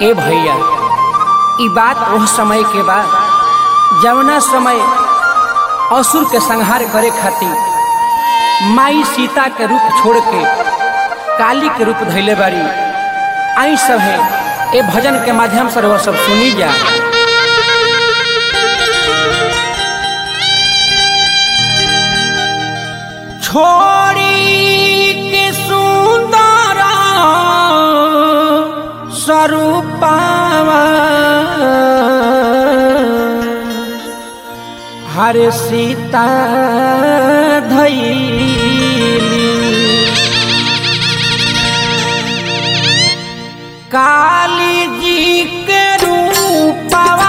ए भैया ई बात वह समय के बा जवना समय असुर के संहार करे खातिर माई सीता के रूप छोड़ के काली के रूप धैले बारी आई सब है ए भजन के माध्यम से वह सब सुनी जा छोड़ी के सुंदर स्वरूपावा हर सीता धैली काली जी के रूपवा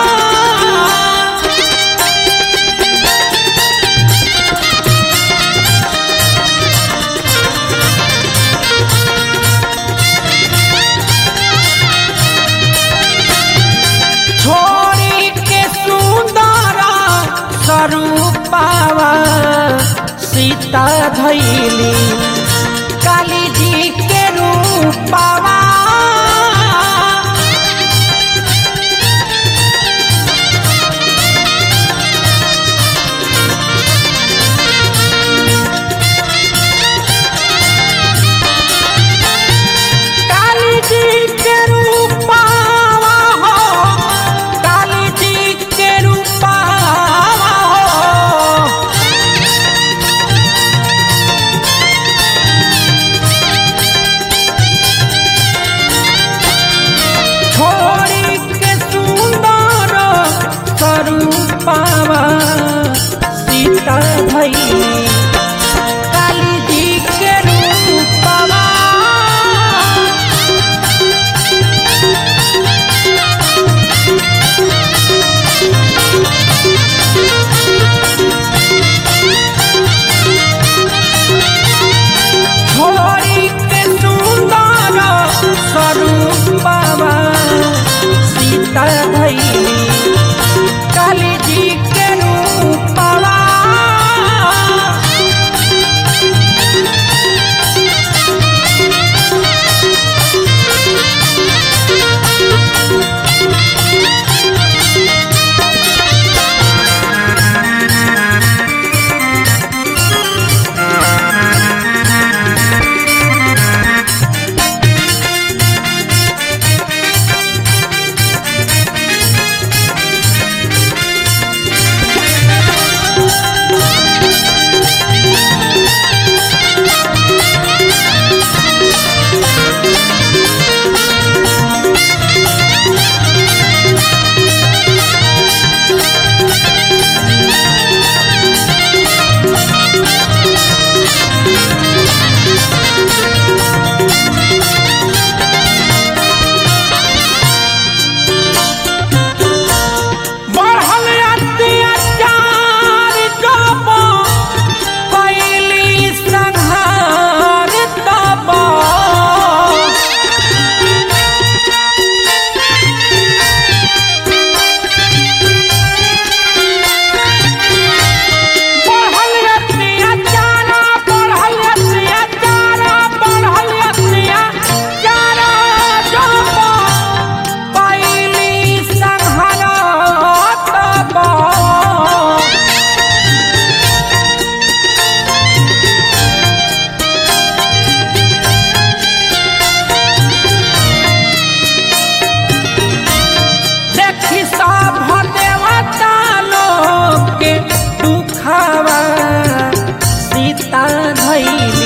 छोड़ी के सुंदर स्वरूपावा सीता धैली काली जी के रूपावा काली जी के रूपावा हो काली जी के रूपावा हो छोड़ी के सुंदर स्वरूपावा सीता भई काली जी के रूपावा छोड़ी के सुंदर स्वरूपावा सीता धैली काली जी के रूपावा बढ़ल अत्याचार जब कैली संहार तब बढ़ल अत्याचार बढ़ल अत्याचार बढ़ल अत्याचार जब कैली संहार तब देखी सब देवता लोग के दुखावा सीता धैली